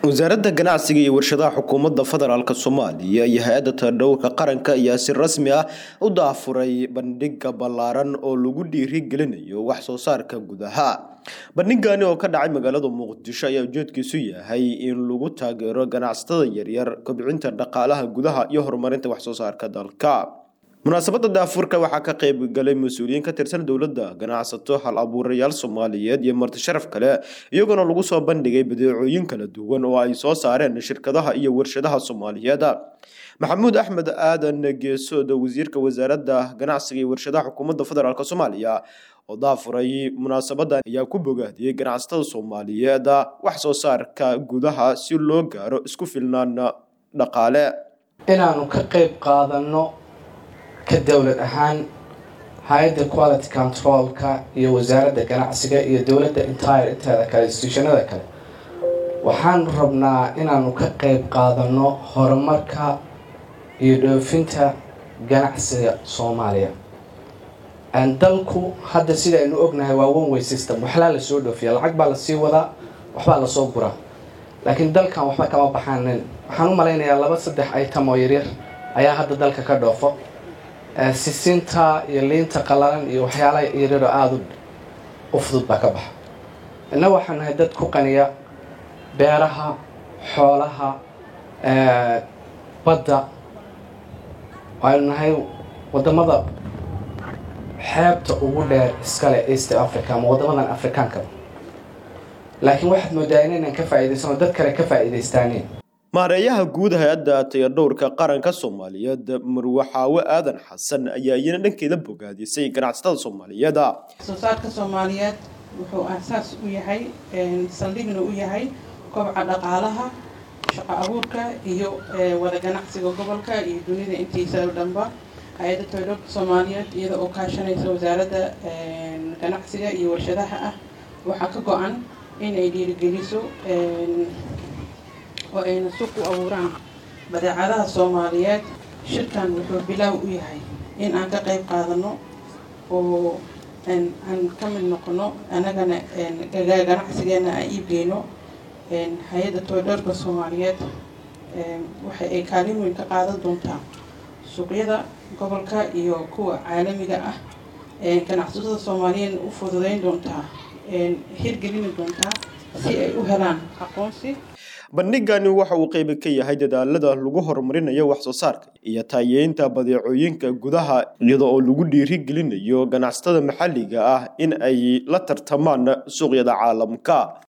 wasaaradda ganacsiga iyo warshadaha xukuumadda federaalk soomaaliya iyo hay-adda tadhowrka qaranka ayaa si rasmi ah u daafuray bandhiga ballaaran oo lagu dhiirigelinayo wax soo saarka gudaha bandhigani oo ka dhacay magaalada muqdisho ayaa ujeedkiisu yahay in lagu taageero ganacsatada yaryar kobcinta dhaqaalaha gudaha iyo horumarinta wax soo saarka dalka munaasabadda daafurka waxaa ka qayb galay mas-uuliyiin ka tirsan dowladda ganacsato hal abuurayaal soomaaliyeed iyo marti sharaf kale iyagoona lagu soo bandhigay badeecooyin kala duwan oo ay soo saareen shirkadaha iyo warshadaha soomaaliyeed maxamuud axmed aadan geesooda wasiirka wasaaradda ganacsiga iyo warshadaha xukuumadda federaalk soomaaliya oo daafuray munaasabaddan ayaa ku bogaadiyey ganacsatada soomaaliyeed wax soo saarka gudaha si loo gaaro isku filnaan dhaqaale inaanu ka qayb qaadano ka dowlad ahaan hay-adda quality controlka iyo wasaaradda ganacsiga iyo dowladda entire inteeda kale institutionada kale waxaanu rabnaa inaanu ka qayb qaadano horumarka iyo dhoofinta ganacsiga soomaaliya dalku hadda sida aynu ognahay waa one way system waxlaa lasoo dhoofiya lacag baa lasii wadaa waxbaa lasoo guraa laakiin dalkan waxba kama baxaanin waxaan u malaynayaa laba saddex item oo yaryar ayaa hadda dalka ka dhoofo sisinta iyo liinta qalalan iyo waxyaalaha yaryaroo aada u fudud baa ka baxa inna waxaan nahay dad ku qaniya beeraha xoolaha badda waaynu nahay wadamada xeebta ugu dheer iskale east africa ama waddamadan afrikaanka laakiin waxaad moodaa inaynan ka faa'iidaysanoo dad kale ka faa'iidaystaaneen maareeyaha guud hay-adda tayadhowrka qaranka soomaaliyeed marwaxaawe aadan xasan ayaa iyana dhankeeda bogaadisay ganacsatada soomaaliyeed soo saarka soomaaliyeed wuxuu aasaas u yahay saldhigna u yahay kobca dhaqaalaha shaqo abuurka iyo wada ganacsiga gobolka iyo dunida intiisa dhanba hay-adda tayadhowrka soomaaliyeed iyada oo kaashanaysa wasaaradda ganacsiga iyo warshadaha ah waxaa ka go-an inay dhiirigeliso oo ayna suuq u abuuraan badeecadaha soomaaliyeed shirkan wuxuu bilaaw u yahay in aan ka qayb qaadano oo aan ka mid noqono annagana ganacsigeena aan iibgeyno hay-adda toydhoorka soomaaliyeed waxa ay kaalin weyn ka qaadan doontaa suuqyada gobolka iyo kuwa caalamiga ah ganacsatada soomaaliyeedna u fududeyn doontaa hirgelini doontaa si ay u helaan aqoonsi bandhigani waxa uu qeyb ka yahay dadaalada lagu horumarinayo wax soo saarka iyo taayeynta badeecooyinka gudaha iyada oo lagu dhiirigelinayo ganacsatada maxalliga ah in ay la tartamaan suuqyada caalamka